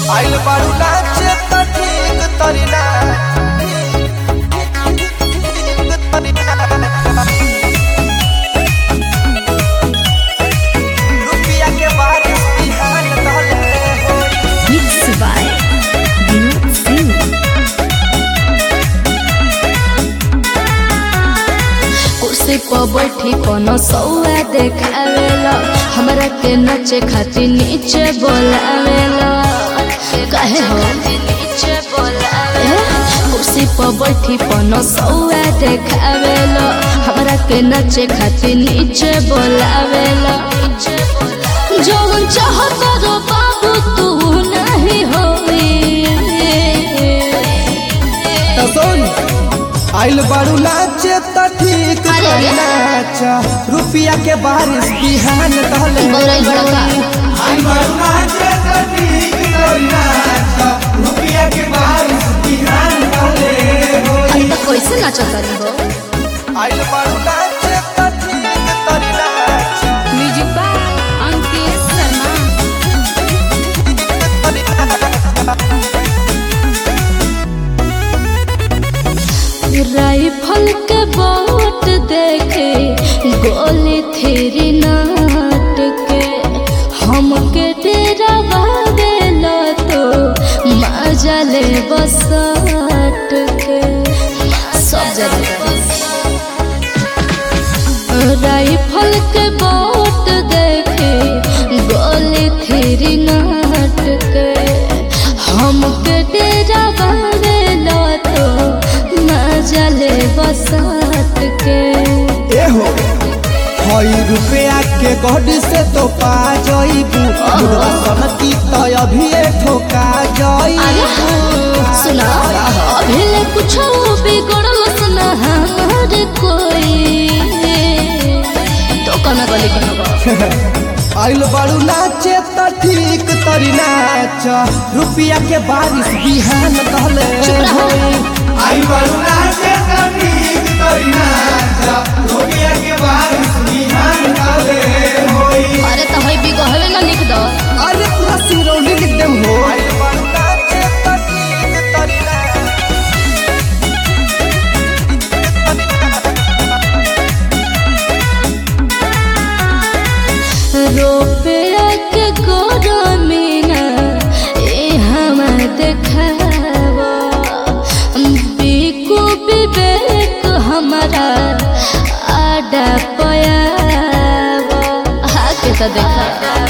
आइल बारू नाचे त ठीक तरी ना रुपिया के बारिश बिहान कहले होई Mixed by Vinod Singh. कुर्सी पर बैठी कोनो सौआ देखावेला हमरा के नचे खातिर नीचे बोलावेला काहे हो ए, कुर्सी पर बैठी कोनो सौआ देखावेला हमरा के नचे खातिर नीचे बोलावेला जौन चाहत रो बाबू तू नहीं होई त सुन आइल बारू नाचे त ठीक अरे, तरी अरे। नाचा रुपिया के बारिश बिहान कहले बौराइल बड़ा का? आइल बारू नाचे त ठीक तरी नाचा रुपिया के बारिश बिहान कहले होई अरे तो कैसे नाचत रही हो आइल बारू नाचे त ठीक तरी नाचा music by Ankit Sharma rifle के बोट देखे गोली थेरी नाट के हमके डेरा बावेला तो मजा ले बसाट के सब जगह राइफल के बोट देखे गोली थेरी नाट के हमके डेरा बावेला तो मजा ले बसाट के एहो हई रुपया के गढ़ से तो पा जइबू मुर्गा सनकी त अभी ठोका अरे जइबू सुना अभी ले कुछ बिगड़ल सुना हमार कोई तो कना गली के आइल बारू नाचे त ठीक तरी नाच रुपया के बारिश बिहान कहले चुप रहो। होई। आइल बारू नाचे त ठीक तरी नाच रुपया के बारिश बिहान कहले होई अरे तो हई बिगहले ना लिख दो अरे पूरा सिरौली लिख देम हो आइल बारू नाचे त ठीक तरी नाच रुपया के गोरमीना ए हमा देखावा बिकु विवेक हमारा आडा पयावा आके तो देखा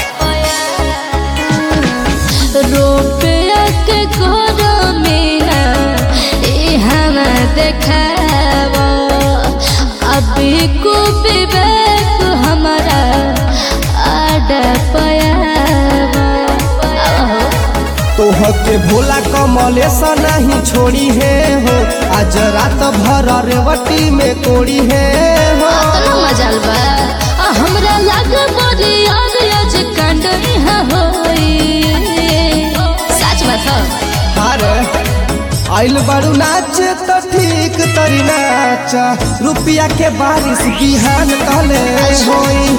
रुपया के गोरमीना ए हमा देखावा अभी को विवेक हमारा आडा पयावा आहो। तोह के भोला कमलेश नहीं छोड़ी है हो आज रात भर रेवटी में कोड़ी है हो अतना मजाल बा आ हमरा लाग बड़ी याद आज कांड इहा होई सच बात ह अरे आइल बारू नाच तो ठीक तरी नाच रुपया के बारिश बिहान कहले होई